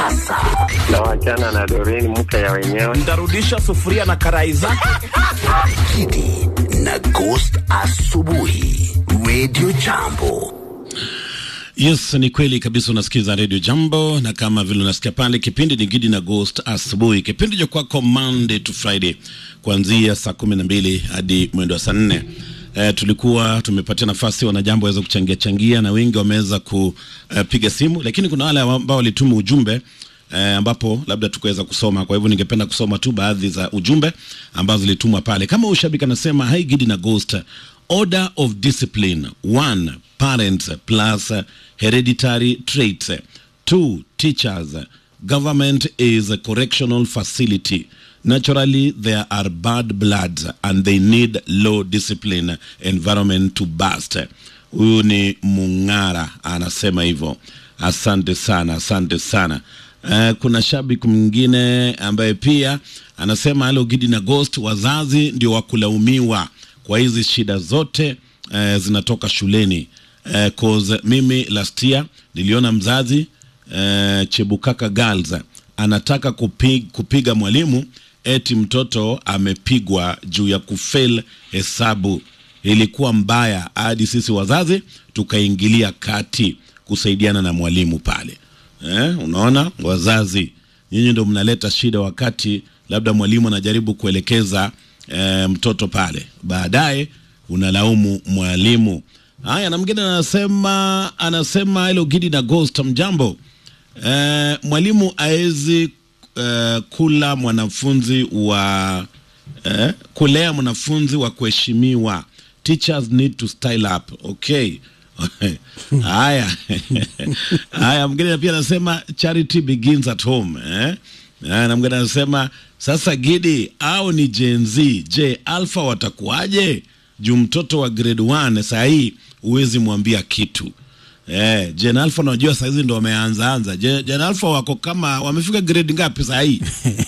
sasa. na wachana na Doreen mke ya wenyewe. Ntarudisha sufuria na karai zake. Kidi na Ghost asubuhi, Radio Jambo. Yes, ni kweli kabisa. Unasikiza Radio Jambo, na kama vile unasikia pale, kipindi ni Gidi na Ghost asubuhi, kipindi cha kwako Monday to Friday kuanzia saa kumi na mbili hadi mwendo wa saa nne. Eh, tulikuwa tumepatia nafasi wanajambo waweza kuchangia changia, na wengi wameweza kupiga simu, lakini kuna wale ambao walituma ujumbe eh, ambapo labda tukaweza kusoma. Kwa hivyo ningependa kusoma tu baadhi za ujumbe ambazo zilitumwa pale. Kama ushabiki anasema, hi Gidi na Ghost, order of discipline one parents plus hereditary traits two teachers government is a correctional facility naturally there are bad bloods and they need low discipline environment to burst huyu ni mung'ara anasema hivyo asante sana asante sana Uh, kuna shabiki mwingine ambaye pia anasema halo Gidi na Ghost, wazazi ndio wakulaumiwa kwa hizi shida zote uh, zinatoka shuleni uh, cause mimi last year niliona mzazi uh, Chebukaka Girls anataka kupig, kupiga mwalimu eti mtoto amepigwa juu ya kufail hesabu. Ilikuwa mbaya hadi sisi wazazi tukaingilia kati kusaidiana na mwalimu pale. Eh, unaona wazazi nyinyi ndio mnaleta shida wakati labda mwalimu anajaribu kuelekeza eh, mtoto pale, baadaye unalaumu mwalimu. Haya, na mwingine anasema anasema hilo Gidi na Ghost, mjambo. Eh, mwalimu aezi eh, kula mwanafunzi wa eh, kulea mwanafunzi wa kuheshimiwa. Teachers need to style up. Okay. Haya, haya, mwingine pia anasema charity begins at home eh? Haya, na mwingine anasema sasa, Gidi au ni Gen Z? Je, alpha watakuwaje? Juu mtoto wa grade 1 saa hii huwezi mwambia kitu eh. Gen alpha unajua saa hizi ndo wameanza anza. Gen, Gen alpha wako kama wamefika grade ngapi saa hii?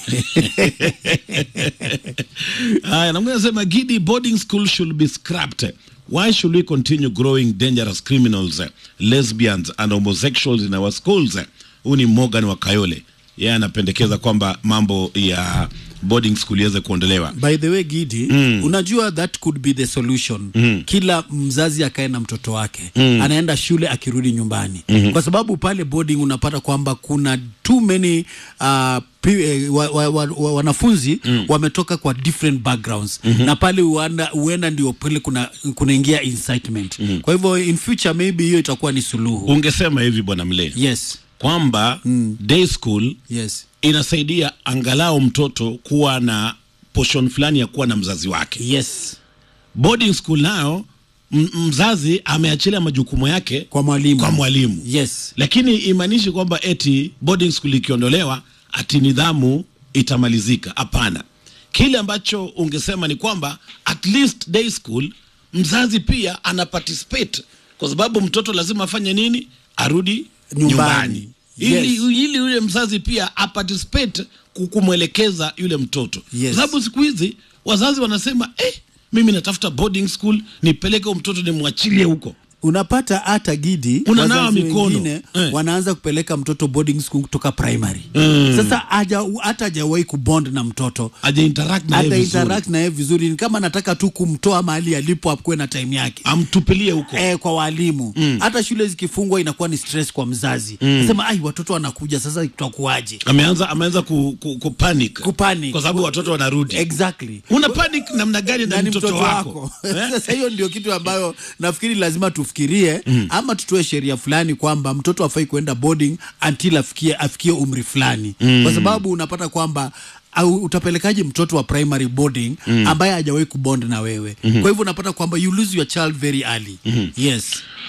Haya, na mwingine anasema Gidi, boarding school should be scrapped. Why should we continue growing dangerous criminals, eh, lesbians and homosexuals in our schools? eh? Huyu ni Morgan wa Kayole, yeye anapendekeza kwamba mambo ya boarding school iweze kuondolewa. by the way gidi mm. unajua that could be the solution mm. kila mzazi akae na mtoto wake mm. anaenda shule akirudi nyumbani mm-hmm. kwa sababu pale boarding unapata kwamba kuna too many uh, pi- eh, wa, wa, wa, wa, wanafunzi mm. wametoka kwa different backgrounds mm-hmm. na pale huenda huenda ndio pale kuna kunaingia incitement mm-hmm. kwa hivyo in future maybe hiyo itakuwa ni suluhu Ungesema hivi bwana Mle yes kwamba day school yes inasaidia angalau mtoto kuwa na portion fulani ya kuwa na mzazi wake. yes Boarding school nayo m- mzazi ameachilia majukumu yake kwa mwalimu kwa mwalimu yes lakini imaanishi kwamba eti boarding school ikiondolewa ati nidhamu itamalizika. Hapana, kile ambacho ungesema ni kwamba at least day school mzazi pia ana participate, kwa sababu mtoto lazima afanye nini? Arudi Nyumbani. nyumbani, ili, Yes. ili yule mzazi pia aparticipate ku- kumwelekeza yule mtoto Yes. kwa sababu siku hizi wazazi wanasema eh, mimi natafuta boarding school nipeleke huyo mtoto nimwachilie huko unapata hata gidi Unanawa wazazi mikono. wengine Eh. wanaanza kupeleka mtoto boarding school kutoka primary mm. sasa haja- hata hajawahi kubond na mtoto aja interact na yeye hata vizuri. interact na yeye vizuri ni kama anataka tu kumtoa mahali alipo akuwe na time yake amtupilie huko Eh, kwa walimu hata shule zikifungwa inakuwa ni stress kwa mzazi mm. sema ai watoto wanakuja sasa tutakuaje ameanza ameanza ku, ku, ku panic. Kupanic. kwa sababu watoto wanarudi exactly una panic namna gani na na ni mtoto, wako, Eh? sasa hiyo ndio kitu ambayo nafikiri lazima tufikirie mm. ama tutoe sheria fulani kwamba mtoto afai kuenda boarding until afikie afikie umri fulani mm. kwa sababu unapata kwamba au utapelekaje mtoto wa primary boarding mm. ambaye hajawahi kubond na wewe mm-hmm. kwa hivyo unapata kwamba you lose your child very early mm-hmm. yes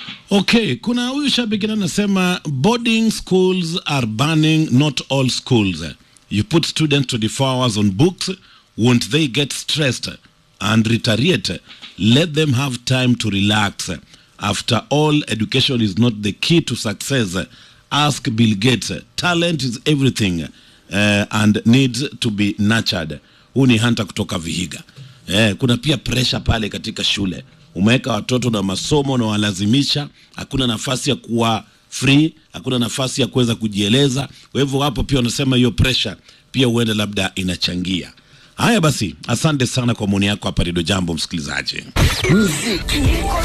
okay kuna huyu shabiki na anasema boarding schools are banning not all schools you put students 24 hours on books won't they get stressed and retaliate let them have time to relax after all education is not the key to success ask bill gates talent is everything uh, and needs to be nurtured huu ni hanta kutoka vihiga eh, kuna pia presha pale katika shule umeweka watoto na masomo na walazimisha hakuna nafasi ya kuwa free, hakuna nafasi ya kuweza kujieleza. Kwa hivyo hapo pia wanasema hiyo pressure pia huenda labda inachangia. Haya basi, asante sana kwa maoni yako hapa Redio Jambo, msikilizaji. Muziki